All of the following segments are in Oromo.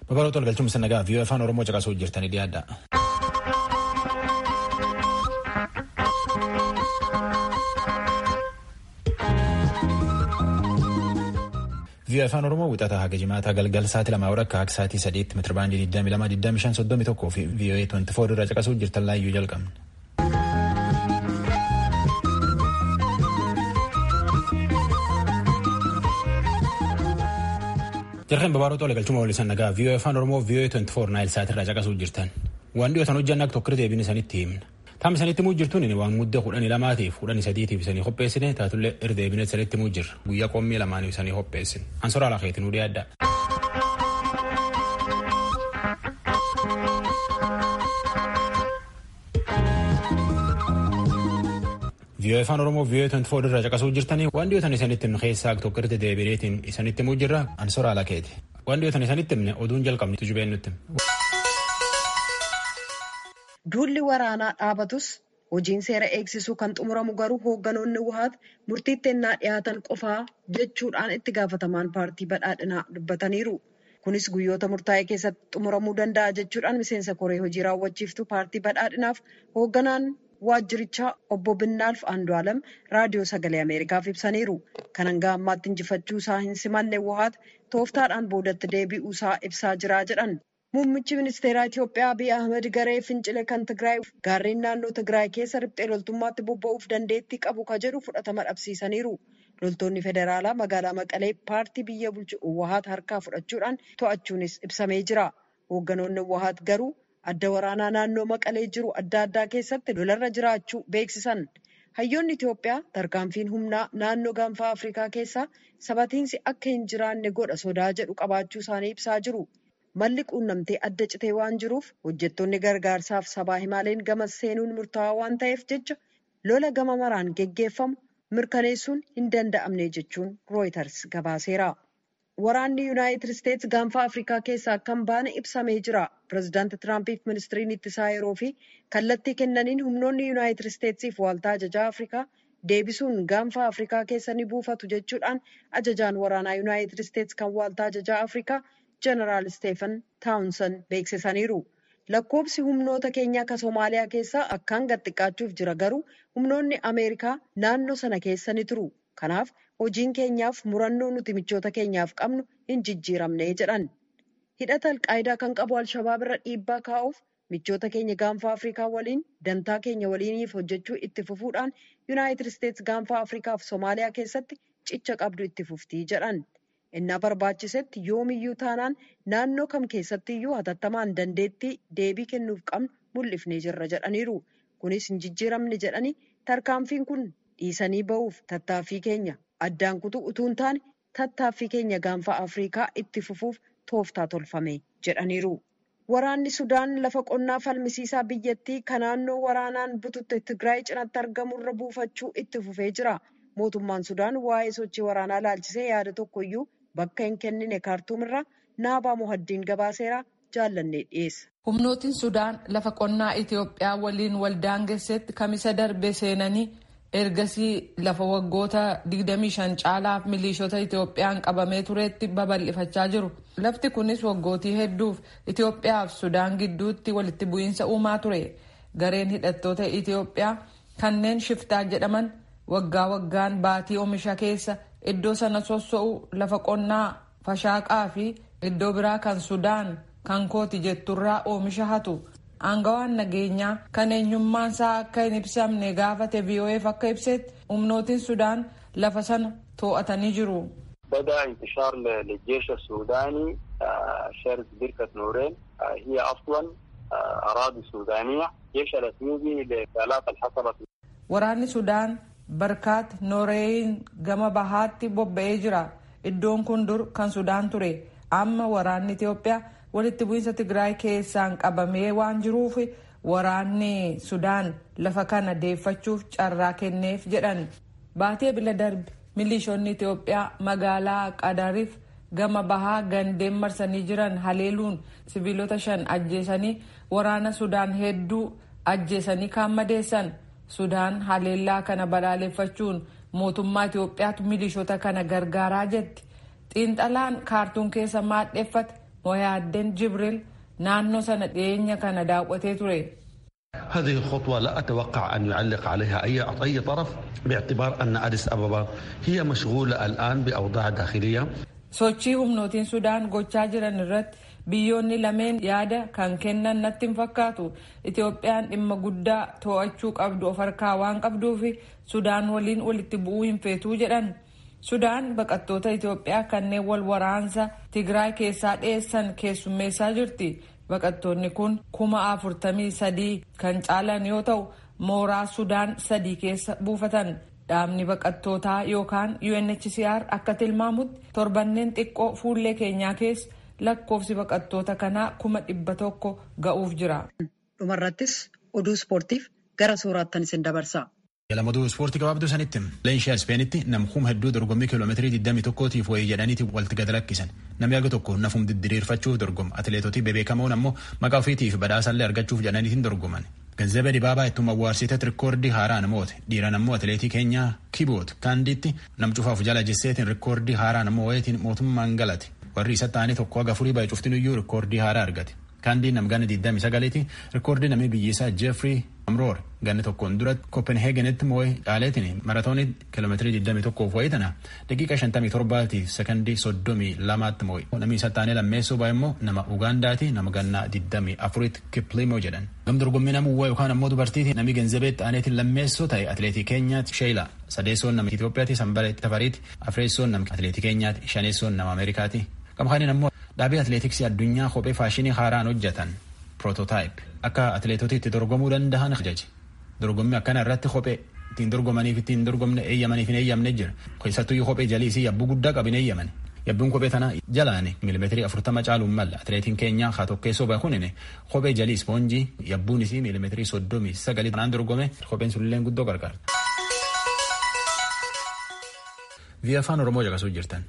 Babal'oo tol galchuun sannagaa viiyoo afaan Oromoo caqasuu jirtanii dhiyaadha. viiyoo afaan Oromoo wixataa haga jimaataa galgal sa'aatii lamaa warra akka sa'aatii sadiitti meetirabaandii 22,25,31 fi viiyoo 24 irraa caqasuu jirtan laayyuu jalqabna. Jarreen babaaroo tola galchuma waliin sannagaa viiyoo afaan Oromoo viiyoo 24 naayil sa'aatii irraa caqasuu jirtan. Waan dhiyootan hojjanna akka tokko deebiin isanitti himna. Taam isanitti muu jirtuun waan muddee kudhanii lamaatiif kudhanii sadiitiif isanii qopheessine taatullee irdeebine isanitti muu jirra. Guyyaa qommii lamaaniif isanii qopheessine. Ansoraa alakeetiin nu dhiyaadda. viiyoo afaan oromoo viiyoo 24 irraa caqasuu jirtanii waan dhiyootan isanitti himne keessaa tokko irra deebineetiin isanitti muu jirra ansoraa alakeeti. Waan dhiyootan isanitti himne oduun jalqabni tujubeen nutti. Duulli waraanaa dhaabatus hojiin seera eegsisuu kan xumuramu garuu hoogganoonni wuhaat murtiitti ennaa dhiyaatan qofaa jechuudhaan itti gaafatamaan paartii badhaadhinaa dubbataniiru. Kunis guyyoota murtaa'e keessatti xumuramuu danda'a jechuudhaan miseensa koree hojii raawwachiiftuu paartii badhaadhinaaf hoogganaan waajjirichaa obbo Binnaalf Andu'aalam raadiyoo sagalee Ameerikaaf ibsaniiru. Kan hanga ammaatti injifachuu isaa hin simanne wuhaat tooftaadhaan boodatti deebi'uu isaa ibsaa jira jedhan. Muummichi ministeeraa Itiyoophiyaa Abiy Ahmed garee fincile kan Tigraay gaarreen naannoo Tigraay keessa riphxee loltummaatti bobba'uuf dandeettii qabu ka jedhu fudhatama dhabsiisaniiru. Loltoonni federaalaa magaalaa Maqalee paartii biyya bulchu Uwwahaat harkaa fudhachuudhaan to'achuunis ibsamee jira. Hoogganoonni Uwwahaat garuu adda waraanaa naannoo Maqalee jiru adda addaa keessatti lolarra jiraachuu beeksisan. Hayyoonni Itiyoophiyaa tarkaanfiin humnaa naannoo gaanfaa Afrikaa keessaa sabatiinsi akka hin jiraanne godha sodaa jedhu qabaachuu isaanii ibsaa jiru. Malli quunnamtee adda citee waan jiruuf hojjettoonni gargaarsaaf sabaa himaaleen gama seenuun murtaawaa waan ta'eef jecha lola gama maraan geggeeffamu mirkaneessuun hin danda'amne jechuun rooyiters gabaaseera. Waraanni Yuunaayitid Isteetsi gaanfaa Afrikaa keessaa akka hin baane ibsamee jira. Pireezidaanti Tiraampiif ministiriin ittisaa yeroo fi kallattii kennaniin humnoonni Yuunaayitid Isteetsiif waaltaa ajajaa Afrikaa deebisuun gaanfaa Afrikaa keessa ni buufatu jechuudhaan ajajaan waraanaa Yuunaayitid Isteetsi kan waaltaa ajajaa Afrikaa Jeneraal Steefan Taawunsan beeksisaniiru. Lakkoobsi humnoota keenyaa akka Somaaliyaa keessaa akkaan gad xiqqaachuuf jira garuu humnoonni Ameerikaa naannoo sana keessa ni turu. Kanaaf hojiin keenyaaf murannoo nuti michoota keenyaaf qabnu hin jijjiiramne jedhan. Hidhata alqaayidaa kan qabu Alshabaab irra dhiibbaa kaa'uuf michoota keenya gaanfaa Afrikaa waliin dantaa keenya waliiniif hojjechuu itti fufuudhaan Yuunaayitid Isteetsi gaanfaa Afrikaa fi Somaaliyaa keessatti cicha qabdu itti fuftii jedhan. Innaa barbaachisetti yoomiyyuu taanaan naannoo kam keessattiyyuu hatattamaan dandeettii deebii kennuuf qabnu mul'ifnee jirra jedhaniiru. Kunis hin jijjiiramne jedhanii tarkaanfiin kun dhiisanii ba'uuf tattaaffii keenya addaan kutuu utuu hin taane tattaaffii keenya gaanfaa Afrikaa itti fufuuf tooftaa tolfame jedhaniiru. Waraanni Sudaan lafa qonnaa falmisiisaa biyyattii kan naannoo waraanaan bututte Tigraay cinatti argamurra buufachuu itti fufee jira. Mootummaan Sudaan waa'ee sochii waraanaa laalchisee yaada tokkoyyuu bakka hin kennine kaartuumirraa naabaa muhaddiin gabaaseeraa jaallannee dhiyeessa. Humnootiin Sudaan lafa qonnaa Itiyoophiyaa waliin waldaangessetti kamisa darbe seenanii ergasii lafa waggoota 25 caalaaf milishoota Itiyoophiyaan qabamee turetti babal'ifachaa jiru. Lafti kunis waggootii hedduuf Itiyoophiyaa fi Sudaan gidduutti walitti bu'iinsa uumaa ture. Gareen hidhattoota Itiyoophiyaa kanneen shiftaa jedhaman waggaa waggaan baatii oomisha keessa iddoo sana sosso'u lafa qonnaa fashaaqaa fi iddoo biraa kan sudaan kan kooti jetturraa oomisha hatu aangawaan nageenyaa kan eenyummaan isaa akka hin ibsamne gaafate VOAf akka ibsetti humnootiin sudaan lafa sana to'atanii jiru. بدأ انتشار للجيش السوداني شرق بركة نورين هي أصلا أراضي سودانية جيش الأثيوبي لآلاف الحصبة waraanni sudaan barkaat nooreeyin gama bahaatti bobba'ee jira iddoon kun dur kan sudaan ture amma waraanni itiyoophiyaa walitti bu'iinsa tigraay keessaan qabamee waan jiruuf waraanni sudaan lafa kana deeffachuuf carraa kenneef jedhan baatee bila darbe milishoonni itiyoophiyaa magaalaa qadariif gama bahaa gandeen marsanii jiran haleeluun sibiilota shan ajjeesanii waraana sudaan hedduu ajjeesanii kaan madeessan sudaan haleellaa kana balaaleffachuun mootummaa Itoophiyaatu milishoota kana gargaaraa jetti. Xiinxalaan kaartuun keessa maadheeffate moyaaddeen jibril naannoo sana dhiyeenya kana daawwatee ture. هذه الخطوة لا أتوقع أن يعلق عليها أي أي طرف باعتبار أن أديس أبابا هي مشغولة الآن بأوضاع داخلية sochii humnootiin sudaan gochaa jiran irratti biyyoonni lameen yaada kan kennan natti hin fakkaatu itoophiyaan dhimma guddaa to'achuu qabdu of harkaa waan qabduufi sudaan waliin walitti bu'uu hin feetuu jedhan sudaan baqattoota itoophiyaa kanneen wal waraansa tigraay keessaa dhiyeessan keessummeessaa jirti baqattoonni kun kuma afurtamii sadii kan caalan yoo ta'u mooraa sudaan sadii keessa buufatan dhaabni baqattootaa yookaan UNHCR akka tilmaamutti torbanneen xiqqoo fuullee keenyaa keessa lakkoofsi baqattoota kanaa kuma dhibba tokko ga'uuf jira. Dhumarrattis oduu ispoortiif gara sooraattan isin dabarsa. Lammaduu ispoortii gabaabduu sanitti leenshii ispeenitti namkuuma hedduu dorgommii kiiloomeetirii 21tiif wayii jedhaniiti walitti gad lakkisan namni aga tokko nafum didiriirfachuuf dorgoma atileetotii bebeekamoon ammoo maqaa ofiitiif badhaasallee argachuuf jedhaniitiin dorgoman. Ganzabee Dibaabaa ittuma awwaarsiteet rikoordii haaraan moote dhiiran ammoo atileetii keenyaa kiboot kaandiitti nam cufaaf jala jesseetiin rikoordii haaraan ammoo wayitiin mootummaan galate warri isa ta'anii tokko aga furii baay'ee cuftinuyyuu rikoordii haaraa argate. Kaandiin nam ganna 29ti rikoordii namni biyyisaa Jeefrii Amroor ganna tokkoon duratti Kopenheegenitti moo'ee caaleetiin maratoonii kiiloomeetirii 21 wayii tana daqiiqa 57 sekondii 32tti moo'e. Namni isa taanee lammeessoo baay'ee immoo nama Ugaandaati nama gannaa 24tti Kiplimoo jedhan. Gam dorgommii nama uwwaa yookaan ammoo dubartiiti namni ganzabeetti aaneetiin lammeessoo ta'e atileetii keenyaatti Sheela sadeessoon nama Itoophiyaati sanbalee tafariiti afreessoon nama atileetii keenyaatti shaneessoon nama Ameerikaati. Qamxaaniin ammoo dhaabii atileetiksii addunyaa kophee faashinii haaraan hojjetan piroototaayip akka atileetota itti dorgomuu danda'an ajaje dorgommii akkana irratti kophee ittiin dorgomaniif ittiin dorgomne eeyyamaniif hin eeyyamne jira keessattuyyuu kophee jaliisii yabbuu guddaa qabin eeyyaman yabbuun kophee tana jalaani miilimeetirii afurtama caaluun malla atileetiin keenya haa tokkeessoo bakunine kophee jalii ispoonjii yabbuun isii miilimeetirii soddomii sagalii tanaan dorgome kopheen sulilleen guddoo gargaarta. Via afaan Oromoo caqasuu jirtan.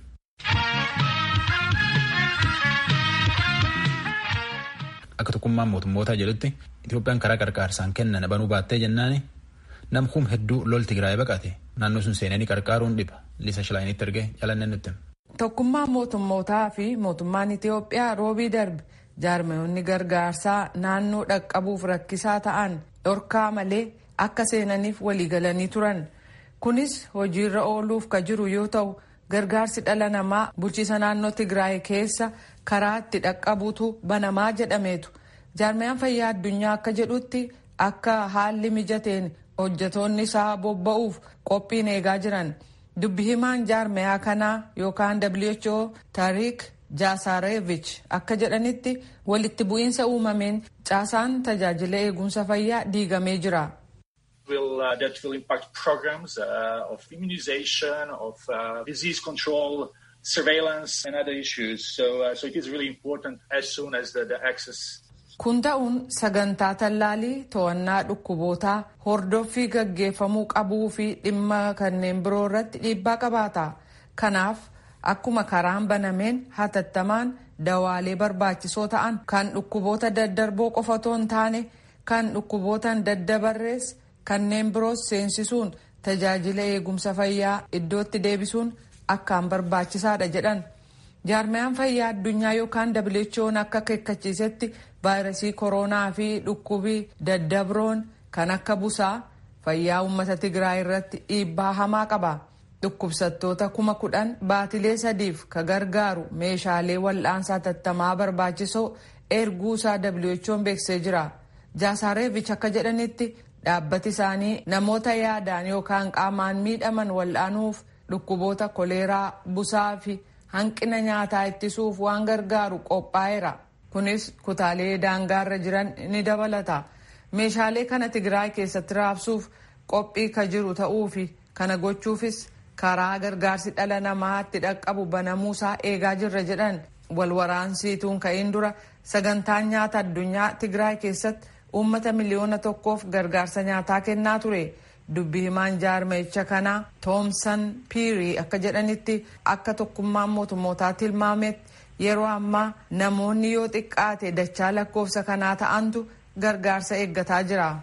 Akka tokkummaan mootummootaa jedhutti Itoophiyaan karaa qarqaarsaan kennan banuu baattee jennaani namkuum hedduu lol Tigraay baqate naannoo sun seenanii qarqaaruun dhiba Liisa Shilaayinitti ergee jalannee nutti. Tokkummaan mootummootaa fi mootummaan Itoophiyaa roobii darbe jaarmayoonni gargaarsaa naannoo dhaqqabuuf rakkisaa ta'an dhorkaa malee akka seenaniif waliigalanii turan. Kunis hojiirra ooluuf ka jiru yoo ta'u gargaarsi dhala namaa bulchiisa naannoo Tigraay keessa karaa itti dhaqqabuutu banamaa jedhameetu. Jaarmayaan fayyaa addunyaa akka jedhutti akka haalli mijateen hojjetoonni isaa bobba'uuf qophiin eegaa jiran. Dubbi himaan jaarmayaa kanaa yookaan WHO Tariik Jaasareevich akka jedhanitti walitti bu'iinsa uumameen caasaan tajaajila eegumsa fayyaa diigamee jira. will uh, that will impact programs uh, of immunization, of uh, disease control, surveillance, and other issues. So, uh, so it is really important as soon as the, the access. Kun ta'uun sagantaa tallaalii to'annaa dhukkubootaa hordoffii gaggeeffamuu qabuu fi dhimma kanneen biroo irratti dhiibbaa qabaata. Kanaaf akkuma karaan banameen hatattamaan dawaalee barbaachisoo ta'an kan dhukkuboota daddarboo qofa otoo hin taane kan dhukkubootaan daddabarrees kanneen biroos seensisuun tajaajila eegumsa fayyaa iddootti deebisuun akkaan barbaachisaadha jedhan jaarmayaan fayyaa addunyaa yookaan WHO'n akka akeekkachiisetti vaayirasii kooroonaa fi dhukkubii daddabroon kan akka busaa fayyaa uummata tigraay irratti dhiibbaa hamaa qaba dhukkubsattoota kuma kudhan baatilee sadiif ka gargaaru meeshaalee wal'aansaa tattamaa barbaachisoo erguusaa WHO'n beeksisee jira jaasareevich akka jedhanitti dhaabbati isaanii namoota yaadaan yookaan qaamaan miidhaman wal'aanuuf dhukkuboota koleeraa busaa fi hanqina nyaataa ittisuuf waan gargaaru qophaa'eera kunis kutaalee daangaarra jiran ni dabalata meeshaalee kana tigraay keessatti raabsuuf qophii ka jiru ta'uu fi kana gochuufis karaa gargaarsi dhala namaatti dhaqqabu banamuusaa eegaa jirra jedhan walwaraansiituun ka'in dura sagantaan nyaata addunyaa tigraay keessatti uummata miliyoona tokkoof gargaarsa nyaataa kennaa ture dubbi himaan jaarmayicha kanaa toomsan piirii akka jedhanitti akka tokkummaan mootummootaa tilmaametti yeroo ammaa namoonni yoo xiqqaate dachaa lakkoofsa kanaa ta'antu gargaarsa eeggataa jira.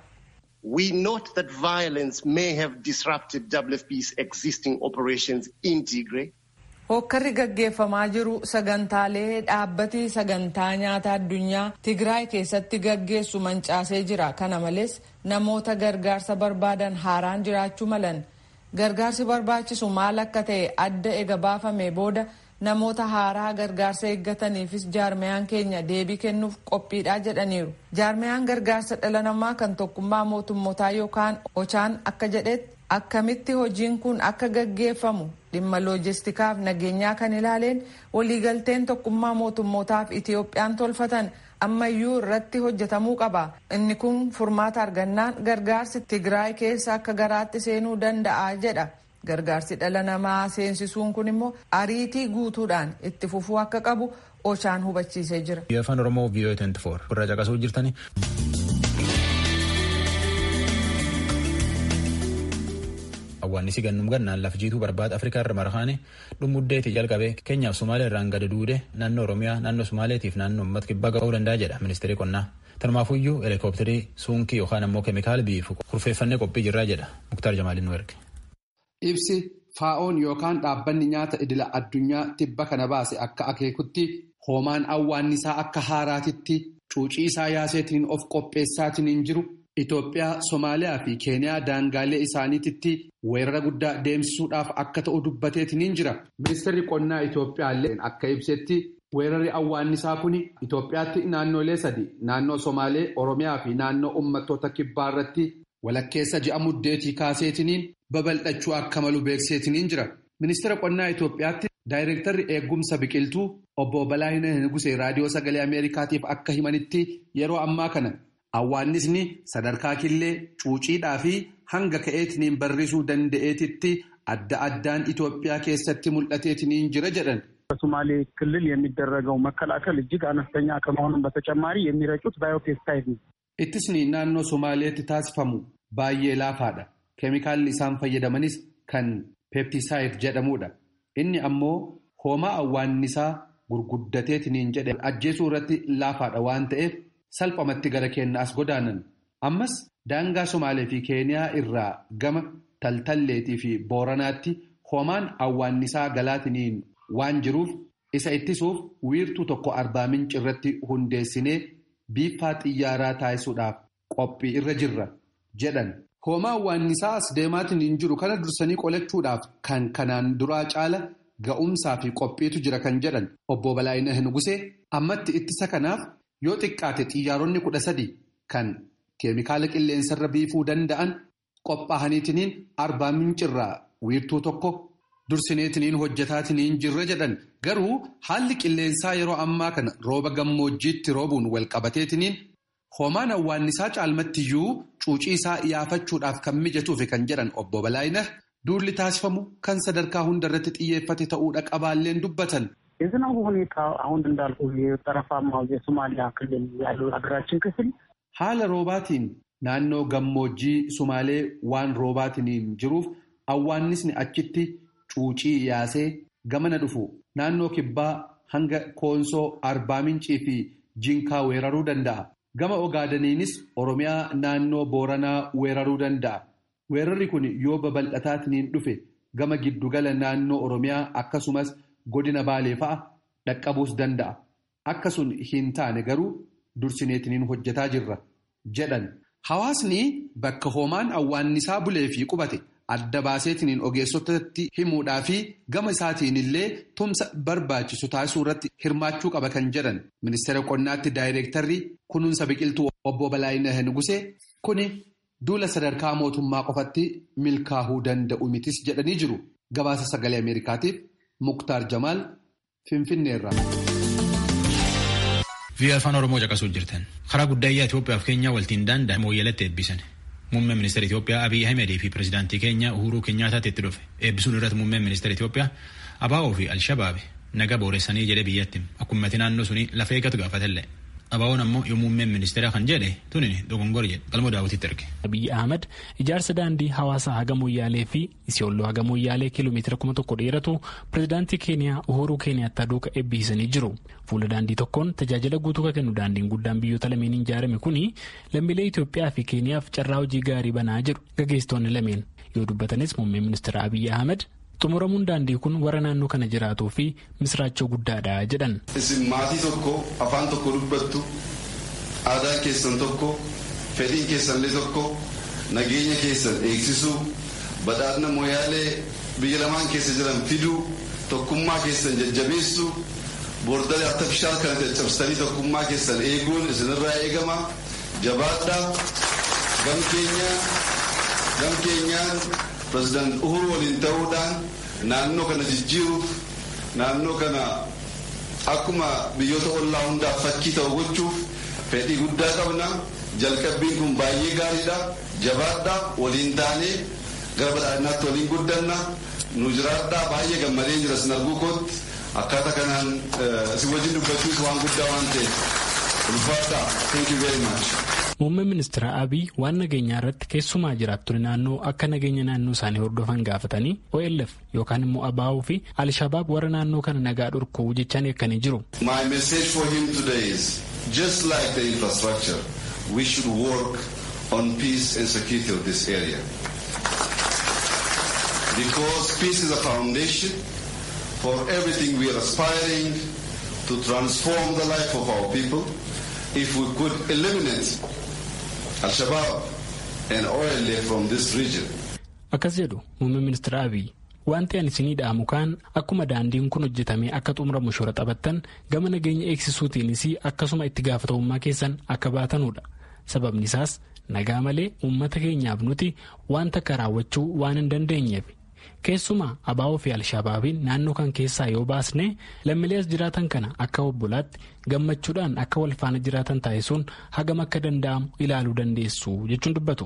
We note that violence may have disrupted WFP's existing operations in Tigray. Hokkarri gaggeeffamaa jiru sagantaalee dhaabbati sagantaa nyaata addunyaa Tigraay keessatti gaggeessu mancaasee jira. Kana malees namoota gargaarsa barbaadan haaraan jiraachuu malan. Gargaarsi barbaachisu maal akka ta'e adda ega baafame booda namoota haaraa gargaarsa eeggataniifis jaarmiyaan keenya deebii kennuuf qophiidha jedhaniiru. Jaarmiyaan gargaarsa dhala namaa kan tokkummaa mootummootaa yookaan ochaan akka jedhetti akkamitti hojiin kun akka gaggeeffamu dhimma loojistikaaf nageenyaa kan ilaaleen waliigalteen tokkummaa mootummootaaf Itiyoophiyaan tolfatan ammayyuu irratti hojjetamuu qaba. Inni kun furmaata argannaan gargaarsi Tigraay keessa akka garaatti seenuu danda'a jedha. Gargaarsi dhala namaa seensisuun kun immoo ariitii guutuudhaan itti fufuu akka qabu ochaan hubachiisee jira. Afaan Oromoo VOA 24 irraa caqasuu jirtani. Awwaannisi gannum gannaan laf jiituu barbaada Afrikaa irra marhaane dhumuddeetii jalqabee Keenyaaf Sumaalee irraan gada duude naannoo Oromiyaa naannoo Sumaaleetiif naannoo uummata kibbaa ga'uu danda'a jedha ministeerri qonnaa. Tanumaafuyyuu helikoophitarii suunkii yookaan ammoo keemikaala biifu kurfeeffannee qophii jirraa jedha Muktaar Jamaaliin nu erge. Ibsi faa'oon yookaan dhaabbanni nyaata idila addunyaa tibba kana baase akka akeekutti hoomaan awwaannisaa akka haaraatitti cuucii isaa yaaseetiin of qopheessaatiin jiru Itoophiyaa, Somaaliyaa fi Keeniyaa daangaalee isaaniititti weerara guddaa deemsisuudhaaf akka ta'u dubbateetiin jira. Ministeerri qonnaa Itoophiyaa illee akka ibsetti weerarri awwaannisaa kun Itoophiyaatti naannolee sadi naannoo Somaalee, Oromiyaa fi naannoo uummattoota kibbaa irratti walakkeessa ji'a muddeetii kaaseetiniin babal'achuu akka malu beekseetiniin jira. Ministeera qonnaa Itoophiyaatti daayireektarri eegumsa biqiltuu obbo Balaayina Nugusee raadiyoo sagalee Ameerikaatiif akka himanitti yeroo ammaa kana awwaannisni sadarkaa killee cuuciidhaa fi hanga ka'eetiniin barrisuu danda'eetitti adda addaan Itoophiyaa keessatti mul'ateetiniin jira jedhan. በሶማሌ ክልል የሚደረገው መከላከል እጅግ አነስተኛ ከመሆኑም በተጨማሪ የሚረጩት ባዮፔስታይድ ነው። Ittisni naannoo Somaaleetti taasifamu baay'ee laafaadha. Keemikaalli isaan fayyadamanis kan peeptisaayid jedhamudha. Inni ammoo hoomaa awwaannisaa gurguddateetiniin jedhe ajjeesuu irratti laafaadha waan ta'eef salphamatti gara keenya as godaanan. Ammas daangaa Somaalee fi Keeniyaa irraa gama taltalleetii fi booranaatti hoomaan awwaannisaa galaatiniin waan jiruuf isa ittisuuf wiirtuu tokko arbaa minci irratti hundeessinee biiffaa xiyyaaraa taasisuudhaaf qophii irra jirra jedhan. Hoomaa awwaannisaa as deemaatiin hin jiru kana dursanii qolachuudhaaf kan kanaan duraa caala ga'umsaa fi qophiitu jira kan jedhan obbo Balaayina Nugusee ammatti ittisa kanaaf yoo xiqqaate xiyyaaronni kudha sadi kan keemikaala qilleensarra biifuu danda'an qophaa'aniitiniin arbaa mincirraa wiirtuu tokko dursineetiniin hojjetaatiniin jirra jedhan garuu haalli qilleensaa yeroo ammaa kana rooba gammoojjiitti roobuun walqabateetiniin. Hoomaan awwaannisaa caalmattiyyuu cuucii isaa yaafachuudhaaf kan mijatuufi kan jedhan obbo Balaayina duulli taasifamu kan sadarkaa hundarratti xiyyeeffate ta'uudha qabaalleen dubbatan. የዝናቡ ሁኔታ አሁን እንዳልኩ የጠረፋማው የሶማሊያ ክልል ያለው ሀገራችን ክፍል haala roobaatiin naannoo gammoojjii sumaalee waan roobaatiin jiruuf awwaannisni achitti cuucii yaasee gamana dhufu naannoo kibbaa hanga koonsoo arbaa mincii fi jinkaa weeraruu danda'a. Gama ogaadaniinis Oromiyaa naannoo Booranaa weeraruu danda'a. Weerarri kun yoo babal'ataatiin dhufe gama giddugala naannoo Oromiyaa akkasumas godina Baalee fa'a dhaqqabuus danda'a. Akka sun hin taane garuu dursineetiniin hojjetaa jirra jedhan. Hawaasni bakka hoomaan awwaannisaa bulee fi qubate adda baaseetiniin ogeessotatti himuudhaa fi gama isaatiin illee tumsa barbaachisu taasisuu irratti hirmaachuu qaba kan jedhan ministeera qonnaatti daayireektarri kunuunsa biqiltuu obbo Balaayina Nugusee kuni duula sadarkaa mootummaa qofatti milkaa'uu danda'u mitis jedhanii jiru gabaasa sagalee ameerikaatiif muktaar jamaal finfinneerra. Biyya afaan Oromoo caqasuu jirtan karaa guddaayyaa Itoophiyaa fi Keenyaa waltiin daanda'an mooyyalatti eebbisan. Muummeen ministeera Itoophiyaa Abiy Ahimedii fi pirezidaantii keenya Uhuruu Keenyaataatti itti dhufe. Eebbisuun irratti muummeen ministeera Itoophiyaa Abaa'oo fi Alshabaabi naga booressanii jedhe biyyatti akkuma naannoo suni lafa eeggatu gaafatellee. Abaa'oon ammoo yoo muummeen ministeera kan jedhe tuni dogongor jedhe qalmoo daawwititti erge. Abiy Ahmed ijaarsa daandii hawaasaa haga moyyaalee fi isiyolloo haga moyyaalee kiiloomeetira kuma tokko dheeratu pirezidaantii keeniyaa Uhuruu Keeniyaattaa duuka eebbisanii jiru. Fuula daandii tokkoon tajaajila guutuu kan kennu daandiin guddaan biyyoota lameen ijaarame kuni lammiilee Itoophiyaa fi Keeniyaaf carraa hojii gaarii banaa jiru gaggeessitoonni lameen yoo dubbatanis muummeen ministeera Abiy Ahmed xumuramuun daandii kun warra naannoo kana jiraatuu fi misraachoo guddaadha jedhan. Isin maatii tokko afaan tokko dubbattu aadaan keessan tokko fedhiin keessanillee tokko nageenya keessan eegsisuu badhaadhina mooyaalee biyya lamaan keessa jiran fiduu tokkummaa keessan jajjabeessuu boordalee artifishaal kana caccabsitanii tokkummaa keessan eeguun isinirraa eegama jabaadhaa gam keenyaan pirezidaant uhuru waliin ta'uudhaan naannoo kana jijjiiruuf naannoo kana akkuma biyyoota ollaa hundaaf fakkii ta'u gochuuf fedhii guddaa qabna jalqabbiin kun baay'ee gaariidha jabaadhaa waliin taanee gara badhaadhinaatti waliin guddanna nu jiraadhaa baay'ee gammadee jira sin arguu kootti akkaataa kanaan si wajjin dubbachuus waan guddaa waan ta'eef ulfaadhaa thank you very much. Muummeen ministeera Abiy waan nageenyaa irratti keessumaa jiraattonni naannoo akka nageenya naannoo isaanii hordofan gaafatanii OLF yookaan immoo ABO fi Alshabaab warra naannoo kana nagaa dhorkuu jechaan eegganii jiru. My message for him today is just like the infrastructure we should work on peace and security of this area. Because peace is a foundation for everything we are aspiring to transform the life of our people. If we could eliminate Al-Shabaab and OLA from this region. Akkas jedhu muummeen ministeera Abiy wanti ani isinii dhaamu kaan akkuma daandiin kun hojjetamee akka xumuramu shoora taphattan gama nageenya eegsisuutiinis akkasuma itti gaafatamummaa keessan akka baatanudha. Sababni isaas nagaa malee uummata keenyaaf nuti wanta akka raawwachuu waan hin dandeenyeef. Keessumaa abaa'oo fi alshabaabiin naannoo kan keessaa yoo baasne lammiilee as jiraatan kana akka obbolaatti gammachuudhaan akka wal faana jiraatan taasisuun hagam akka danda'amu ilaaluu dandeessu jechuun dubbatu.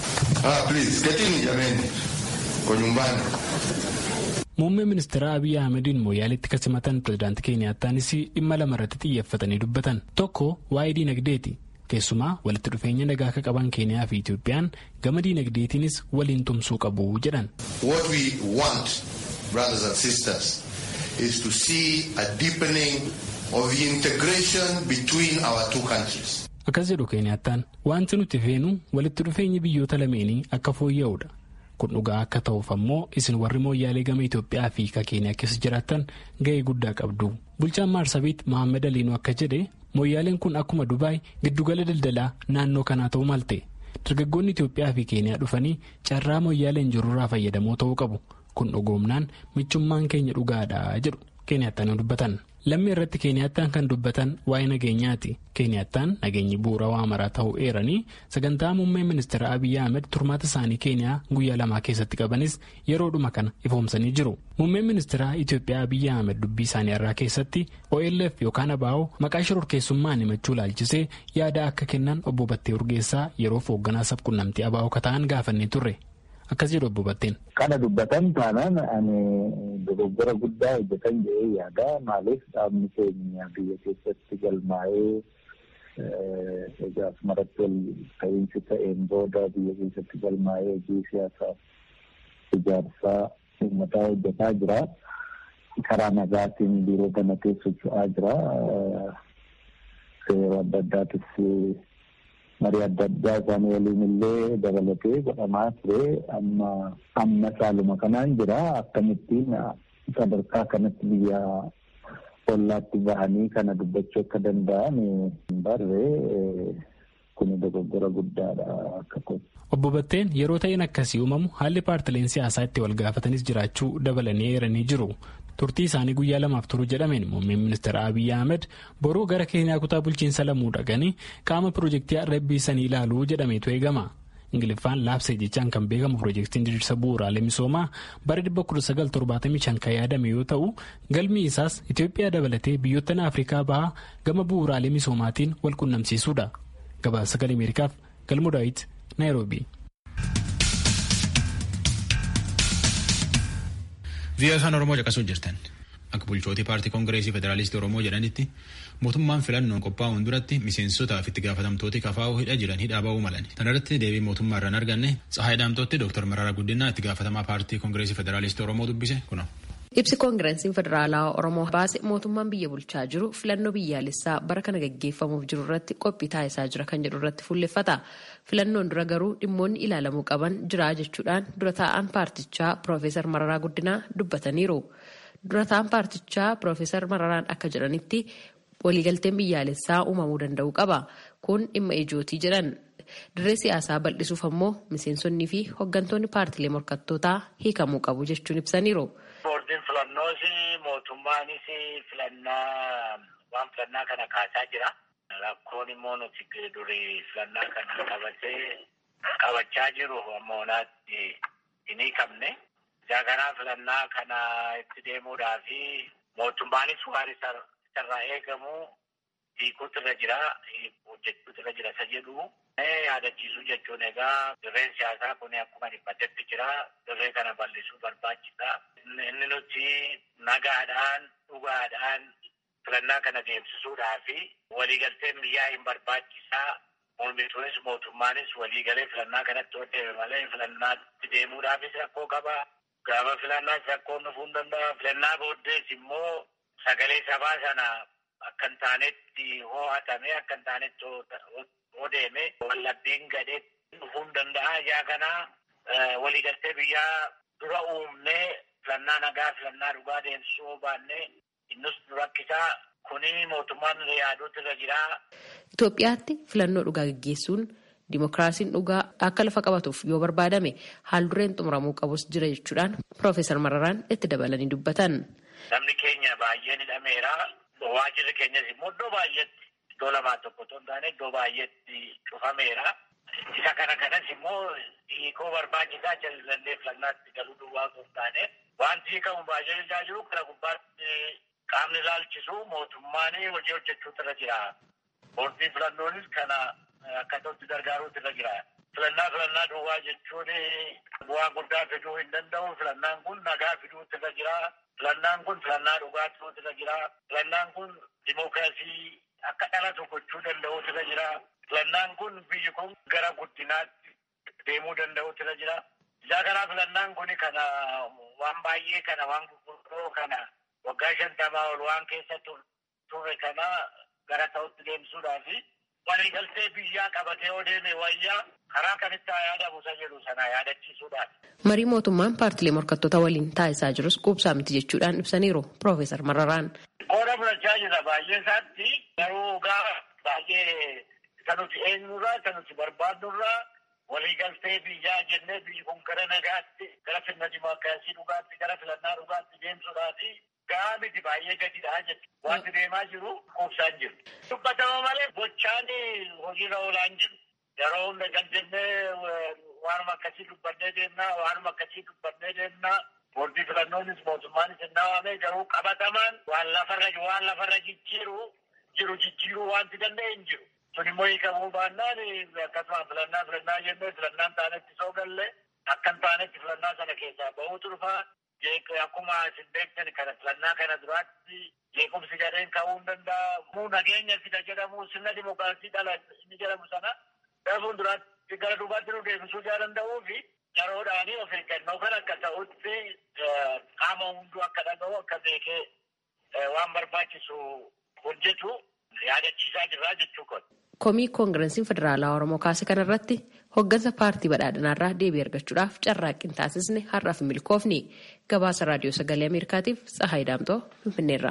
Muummeen ministeera Abiy Ahmediin mooyaaleetti kasimatan pirezidaantii Keeniyaattaanis dhimma lama irratti xiyyeeffatanii dubbatan. Tokko waa'ee diinagdeeti. Keessumaa walitti dhufeenya nagaa akka qaban Keeniyaa fi Itoophiyaan gama diinagdeetiinis waliin tumsuu qabu jedhan. What we want, brothers and sisters, is to see a deepening of the integration between our two countries. Akkas jedhu Keeniyaattaan wanti nuti feenu walitti dhufeenyi biyyoota lameenii akka fooyya'udha. Kun dhugaa akka ta'uuf ammoo isin warri mooyyaalee gama Itoophiyaa fi ka Keeniyaa keessa jiraattan ga'ee guddaa qabdu. Bulchaan Maarsabiit Mohaammed Aliinuu akka jedhe mooyyaaleen kun akkuma Dubaay giddugala daldalaa naannoo kanaa ta'uu malte. Dargaggoonni Itoophiyaa fi Keeniyaa dhufanii carraa mooyyaaleen jirurraa fayyadamoo ta'uu qabu. Kun dhugoomnaan michummaan keenya dhugaadha jedhu Keeniyaattaan dubbatan. Lammii irratti Keeniyaattaan kan dubbatan waa'ee nageenyaati. Keeniyaattaan nageenyi bu'uura waa maraa ta'uu eeranii sagantaa muummeen ministeera Abiyyi Ahmed turmaata isaanii Keeniyaa guyyaa lamaa keessatti qabanis yeroodhuma kana ifoomsanii jiru. Muummeen ministeera Itoophiyaa Abiyyi Ahmed dubbii isaanii irraa keessatti OLF yookaan ABO maqaa shororkeessummaan himachuu laalchisee yaada akka kennan obbo Battee Urgeessaa yeroof hoogganaa sabquunnamtii ABO kata'an gaafannee turre. Akkas jedhu obbo Batteen. Kana dubbatan taanaan ani dogoggora guddaa hojjetan jedhee yaada. Maaliif dhaabni keenya biyya keessatti galmaa'ee egaa asumarratti wal ta'iinsi ta'een booda biyya keessatti galmaa'ee hojii siyaasaa ijaarsaa uummataa hojjetaa jira. Karaa nagaatiin biiroo kana keessa socho'aa jira. Seera adda addaatis marii adda addaa isaanii waliin illee dabalatee godhamaa ture amma amma caaluma kanaan jira akkamittiin sadarkaa kanatti biyya ollaatti bahanii kana dubbachuu akka danda'an barree kun dogoggora guddaadha akka kun. Obbo Batteen yeroo ta'een akkasii uumamu haalli paartileen siyaasaa itti wal gaafatanis jiraachuu dabalanii eeranii jiru. turtii isaanii guyyaa lamaaf turu jedhameen muummeen ministeera Abiyyi Ahmed boruu gara Keeniyaa kutaa bulchiinsa lamuu dhaqanii qaama piroojeektii arrabbiisanii ilaaluu jedhameetu eegama. Ingiliffaan laabsee jechaan kan beekamu piroojeektiin diriirsa bu'uuraalee misoomaa bara 1975 kan yaadame yoo ta'u galmi isaas Itoophiyaa dabalatee biyyoottan Afrikaa bahaa gama bu'uuraalee misoomaatiin wal qunnamsiisuudha. Gabaasa sagalee Ameerikaaf galmoo daawit Naayiroobii. Biyya afaan Oromoo caqasuu jirtan. Akka bulchootii paartii Koongireesii Federaalistii Oromoo jedhanitti mootummaan filannoon qophaa'uun duratti miseensotaaf itti gaafatamtooti kafaa'uu hidha jiran hidhaa ba'uu malani. Kana irratti deebii mootummaa irraan arganne Tsahaay Daamtootti Dr. Mararaa Guddinaa itti gaafatamaa paartii Koongireesii Federaalistii Oromoo dubbise kuno. Ibsi koongireesiin federaalaa Oromoo baase mootummaan biyya bulchaa jiru filannoo biyyaalessaa bara kana gaggeeffamuuf jiru irratti qophii taasisaa jira kan jedhu irratti fuulleffata. Filannoon dura garuu dhimmoonni ilaalamuu qaban jira jechuudhaan dura taa'an paartichaa Piroofeesar Mararaa Guddinaa dubbataniiru. Dura taa'an paartichaa Piroofeesar Mararaan akka jedhanitti waliigalteen biyyaalessaa uumamuu danda'u qaba. Kun dhimma ijootii jedhan. Dirree siyaasaa bal'isuuf ammoo miseensonnii fi hooggantoonni paartilee morkattootaa hiikamuu qabu jechuun ibsaniiru. Boordiin filannoos mootummaanis filannaa waan filannaa kana kaasaa jira. Rakkoon immoo nuti durii filannaa kana qabatee qabachaa jiru ammoo naatti hin hiikamne. Isaa kanaa filannaa kana itti deemuudhaa fi mootummaanis waan isarraa eegamu hiikuutu irra jira, hojjechuutu irra jira isa jedhu. Yaadachiisuu jechuun egaa dirreen siyaasaa kun akkuma dhiphatetti jira. Dirree kana bal'isuu barbaachisa. Inni nuti nagaadhaan, dhugaadhaan filannaa kana deemsisuudhaa fi waliigalteen biyyaa hin barbaachisaa. Mormituunis mootummaanis waliigalee filannaa kanatti hojjete malee filannaatti deemuudhaafis rakkoo qaba. Gaafa filannaas rakkoon dhufuu hin danda'a. Filannaa booddees immoo sagalee sabaa sana akka hin taanetti ho'atame akka hin taanetti odeeme wallabbiin gadhee dhufuu hin danda'a. Ijaa kana waliigaltee biyyaa dura uumnee filannaa nagaa filannaa dhugaa deemsisuu baannee innus rakkisaa kuni mootummaan yaaduutu irra jira. Itoophiyaatti filannoo dhugaa gaggeessuun Dimookiraasiin dhugaa akka lafa qabatuuf yoo barbaadame haal dureen xumuramuu qabus jira jechuudhaan Piroofeesar Mararaan itti dabalanii dubbatan. Namni keenya baay'een hidhameera. Waajirri keenyas immoo iddoo baay'eetti iddoo lamaa tokko otoo hin taane iddoo baay'eetti cufameera. Isa kana kanas immoo hiikoo barbaachisaa jallallee filannaatti galuu duwwaa osoo hin taane wanti hiikamu baay'ee ilaalaa jiru kana gubbaatti qaamni ilaalchisu mootummaan hojii hojjechuutu irra jira. Boordii filannoonis kana akka ta'utti gargaaruutu irra jira. Filannaa filannaa duwwaa jechuun bu'aa guddaa fiduu hin danda'u. Filannaan kun nagaa fiduutu irra jira. Filannaan kun filannaa dhugaa ta'uutu irra jira. Filannaan kun dimookiraasii akka dhalatu gochuu danda'uutu irra jira. Filannaan kun biyyi kun gara guddinaatti deemuu danda'uutu irra jira. Isaa kanaa filannaan kun kana waan baay'ee kana waan gurguddoo kana waggaa shantamaa ol waan keessa turre kana gara ta'utti deemsuudhaafi waliigaltee biyyaa qabatee yoo deeme wayyaa karaa kamitti haa yaadamu isa jedhu sana yaadachiisuudhaan. Marii mootummaan paartilee morkattoota waliin taasisaa jirus quubsaa miti jechuudhaan ibsaniiru Piroofeesar Mararaan. Qooda fudhachaa jira baay'ee isaatti garuu gaa baay'ee isa nuti eenyurraa isa nuti barbaadnurraa waliigaltee biyyaa jennee biyyi kun gara nagaatti gara sirna dimookiraasii dhugaatti gara filannaa dhugaatti deemsuudhaafi gaa miti baay'ee gadidhaa jechuudha. Wanti deemaa jiru quubsaan jiru. Dubbatama malee gochaan hojiirra oolaan jiru. Yeroo hunda kan jennee waanuma akkasii dubbannee deemnaa waanuma akkasii dubbannee deemnaa boordii filannoonis mootummaanis hin dhawaame garuu qabatamaan waan lafarra waan lafarra jijjiiru jiru jijjiiruu wanti danda'e hin jiru. Sun immoo hiikamuu baannaan akkasuma filannaa filannaa jennee filannaan taanetti soo galle akka hin taanetti filannaa sana keessaa bahuutu dhufaa. Akkuma isin beektan kana filannaa kana duraatti jeequmsi gadheen ka'uu hin danda'a. Muu nageenya fida jedhamu sirna dimookiraasii dhala inni jedhamu sana gara fuulduraatti gara duubaatti nu deebisuu jaa danda'uu fi yeroodhaanii of eeggannoo kan akka ta'utti qaama hunduu akka dhaga'u akka beekee waan barbaachisu hojjetu yaadachiisaa jirraa jechuu kun. Komii koongireesiin federaalaa Oromoo kaase kanarratti hoggansa paartii badhaadhinaarraa deebii argachuudhaaf carraaqqii taasisne har'aaf milkoofni gabaasa raadiyoo sagalee ameerikaatiif tsahaay daamtoo finfinneerra.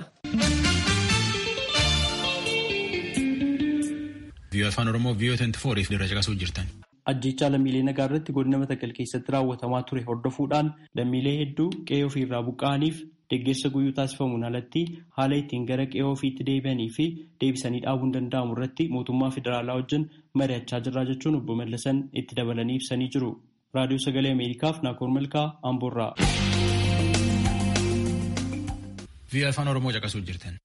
Viiyoo afaan Oromoo viiyoo 24 dirra caqasuu jirtan. Ajjechaa lammiilee nagaa irratti godina Matakkal keessatti raawwatamaa ture hordofuudhaan lammiilee hedduu qe'ee ofiirraa buqqa'aniif deeggarsa guyyuu taasifamuun alatti haala ittiin gara qe'ee ofiitti deebi'anii fi deebisanii dhaabuun danda'amu irratti mootummaa federaalaa wajjin mari'achaa jirraa jechuun obbo Mallasan itti dabalanii ibsanii jiru. Raadiyoo Sagalee Ameerikaaf Naakoor Malkaa Amboorraa. Viiyoo afaan Oromoo caqasuu jirtan.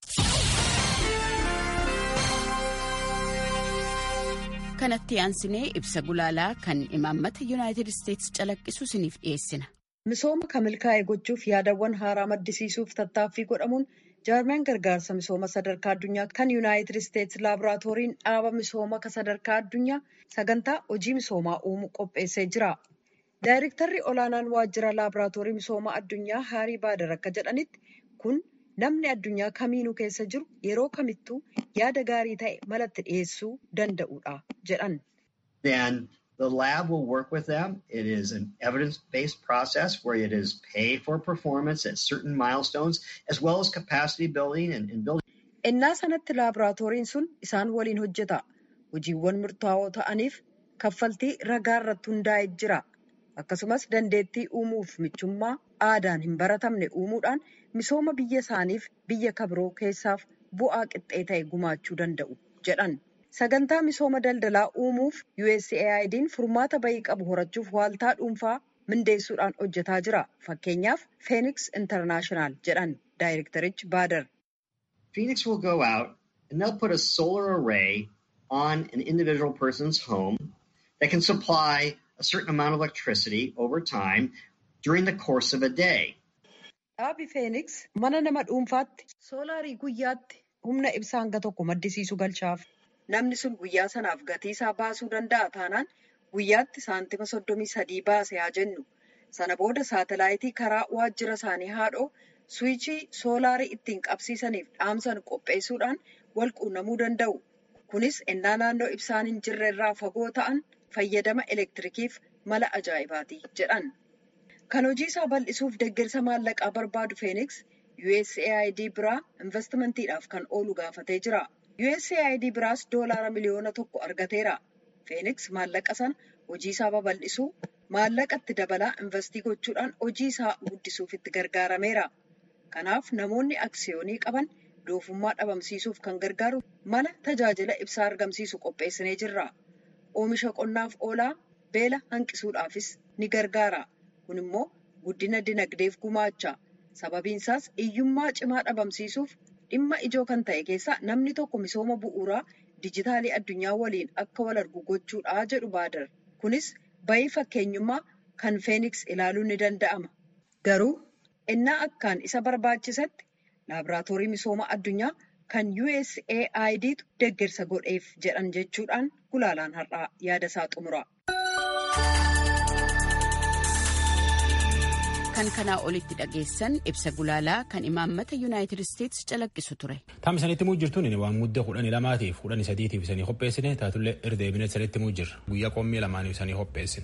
kanatti aansinee ibsa gulaalaa kan imaammata yuunaayitid isteetsi calaqqisu isiniif dhiyeessina. Misooma kan milkaa'e gochuuf yaadawwan haaraa maddisiisuuf tattaaffii godhamuun jaarmiyaan gargaarsa misooma sadarkaa addunyaa kan yuunaayitid isteetsi laaboraatooriin dhaaba misooma sadarkaa addunyaa sagantaa hojii misoomaa uumuu qopheessee jira. Daayirektarri olaanaan waajjira laaboraatoorii misooma addunyaa Haarii Baadar akka jedhanitti kun namni addunyaa kamiinuu keessa jiru yeroo kamittuu yaada gaarii ta'e malatti dhiyeessuu danda'uudha jedhan. Then the lab will work with them. It is an evidence-based process where it is paid for performance at certain milestones as well as capacity building and, and building. Innaa sanatti laaboraatooriin sun isaan waliin hojjeta. Hojiiwwan murtaa'oo ta'aniif kaffaltii ragaa irratti hundaa'ee jira. Akkasumas dandeettii uumuuf michummaa aadaan hin baratamne uumuudhaan misooma biyya isaaniif biyya kabiroo keessaaf bu'aa qixxee ta'e gumaachuu danda'u jedhan. Sagantaa misooma daldalaa uumuuf USAID'n furmaata bayii qabu horachuuf waaltaa dhuunfaa mindeessuudhaan hojjetaa jira. Fakkeenyaaf Phoenix International jedhan daayirektarichi Baadar. Phoenix will go out and they'll put a solar array on an individual person's home that can supply a certain amount of electricity over time during the course of a day. Dhaabi Phoenix mana nama dhuunfaatti soolaarii guyyaatti humna ibsaa hanga tokko maddisiisu galchaaf. Namni sun guyyaa sanaaf gatii isaa baasuu danda'a taanaan guyyaatti saantima soddomii sadii baase haa jennu. Sana booda saatalaayitii karaa waajjira isaanii haadhoo suwichii soolaarii ittiin qabsiisaniif dhaamsan qopheessuudhaan wal quunnamuu danda'u. Kunis ennaa naannoo ibsaan hin jirre irraa fagoo ta'an fayyadama elektirikiif mala ajaa'ibaati jedhan. Kan hojii isaa bal'isuuf deeggarsa maallaqaa barbaadu Phoenix USAID biraa investimantiidhaaf kan oolu gaafatee jira. USAID biraas doolaara miliyoona tokko argateera. Phoenix maallaqa sana hojii isaa babal'isuu maallaqa itti dabalaa investii gochuudhaan hojii isaa guddisuuf itti gargaarameera. Kanaaf namoonni aksiyoonii qaban doofummaa dhabamsiisuuf kan gargaaru mala tajaajila ibsaa argamsiisu qopheessinee jirra. Oomisha qonnaaf oolaa beela hanqisuudhaafis ni gargaara. Kun immoo guddina dinagdeef gumaacha. Sababiin isaas hiyyummaa cimaa dhabamsiisuuf dhimma ijoo kan ta'e keessaa namni tokko misooma bu'uuraa dijitaalii addunyaa waliin akka wal argu gochuudha jedhu baadar. Kunis bayii fakkeenyummaa kan Phoenix ilaaluun ni danda'ama. Garuu innaa akkaan isa barbaachisetti laaboraatoorii misooma addunyaa kan USAIDtu deeggarsa godheef jedhan jechuudhaan gulaalaan har'aa yaada isaa xumura. kan kanaa olitti dhageessan ibsa gulaalaa kan imaammata yuunaayitid isteetsi calaqqisu ture. Taam isanitti muu jirtuun inni waan muddee kudhanii lamaatiif kudhanii sadiitiif isanii qopheessine taatullee irdeebine sanitti muu jirra guyyaa qommii lamaaniif isanii qopheessine.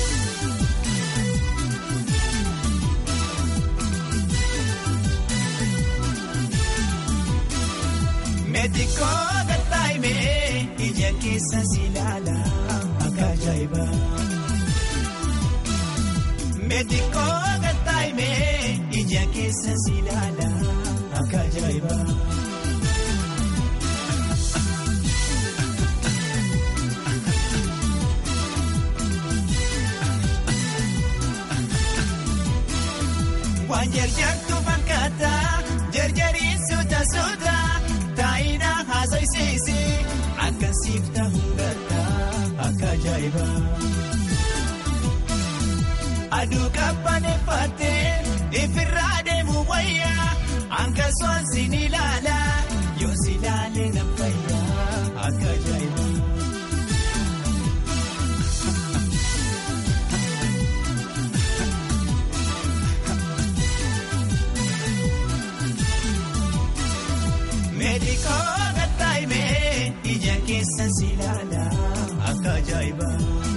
Meetikoo gattaa'imee ija keessa si ilaala akka ajaa'ibaa. Meetikoo gattaa'imee ija keessa si ilaala akka ajaa'ibaa. Waan jarjartu fakkaata jarjariin suuta suuta taa'ina haasa'isiisi akka siifta hundarra akka ajaa'ibaa. Aduu qabbaneeffattee ifirraa deemu wayyaa akkasumas sin ilaala yoo si ilaalee na fayyaa akka ajaa'ibaa. Meedikoo gattaa'imee ija keessa si ilaala akka ajaa'ibaa.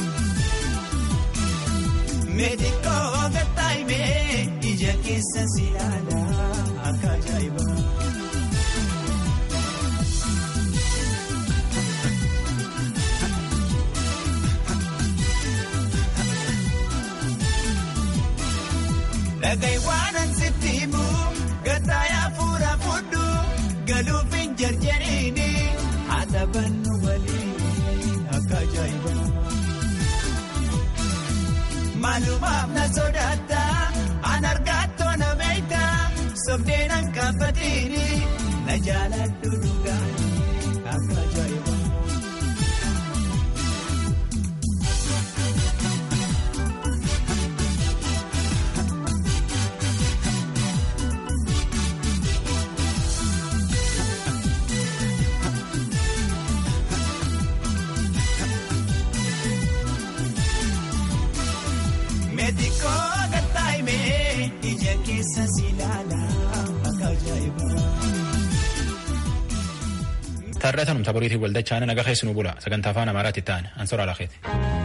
Meedikoo gattaa'imee ija keessa si ilaala akka ajaa'ibaa. Dhagahi waan ansitti himu gattaayaa fuula fudhu galuuf hin jarjariini haa taphannu waliin akka ajaa'ibaa. Maalumaaf na sodaata an argaatoo na beekta sobdeen an kaafatiini na jaaladhu dhugaani akka ajaa'ibaa. keessa si ilaala akka ajaa'iba. Taarratanum taboriitiin waldachaan naga keessanuu bula sagantaa afaan amaaraatti ta'an ansora lakeeti.